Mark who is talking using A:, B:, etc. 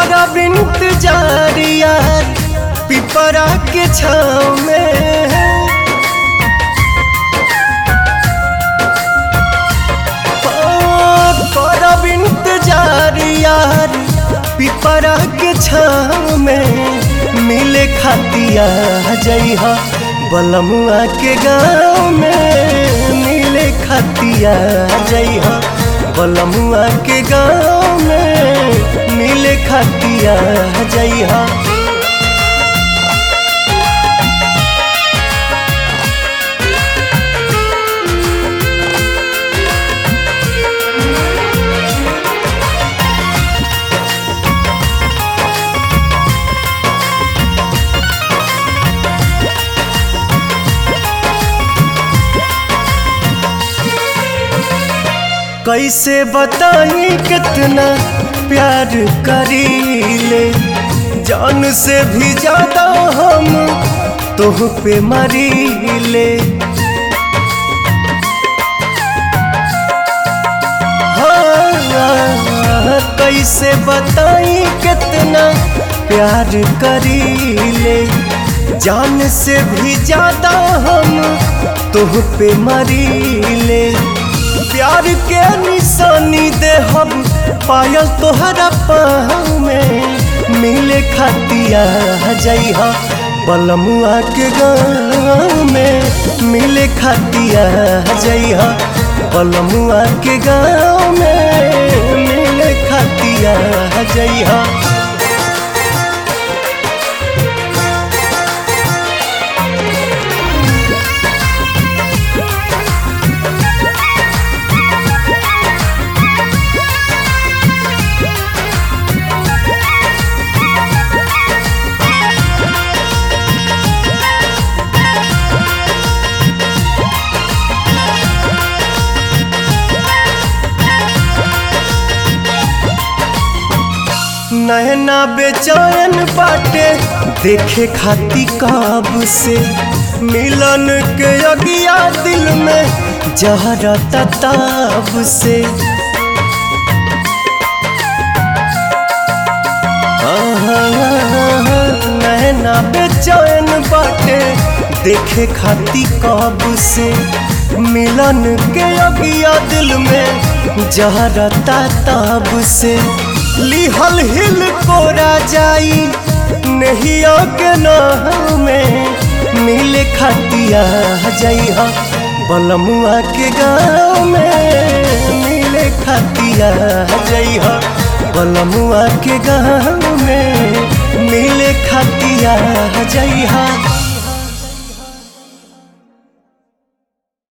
A: करब इंतजार यार पिपरा के छाँव में करब इंतजार यार पिपरा के छाँव में मिले खातिया जइहा बलमुआ के गाँव में मिले खातिया जइहा बलमुआ के गाँव में मिले खातिया जइहा कैसे बताई कितना प्यार करीले जान से भी ज्यादा हम तोह पे मरीले हाँ, कैसे बताई कितना प्यार करीले जान से भी ज्यादा हम तोह पे मरीले प्यार के निशानी दे हम पायल तोहरा पाँव में मिले खातिया जइहा बलमुआ के गाँव में मिले खातिया जइहा बलमुआ के गाँव में मिले खातिया जइहा नैना बेचैन बाटे देखे खाती काब से मिलन के अगिया दिल में जहरा तताब से नैना बेचैन बाटे देखे खाती काब से मिलन के अगिया दिल में जहरा तताब से लिहल हिल कोरा जाई नहिया के नाम में मिले खातिया जइहा बलमुआ के गाँव में मिले खातिया जइहा बलमुआ के गाँव में मिले खातिया जइहा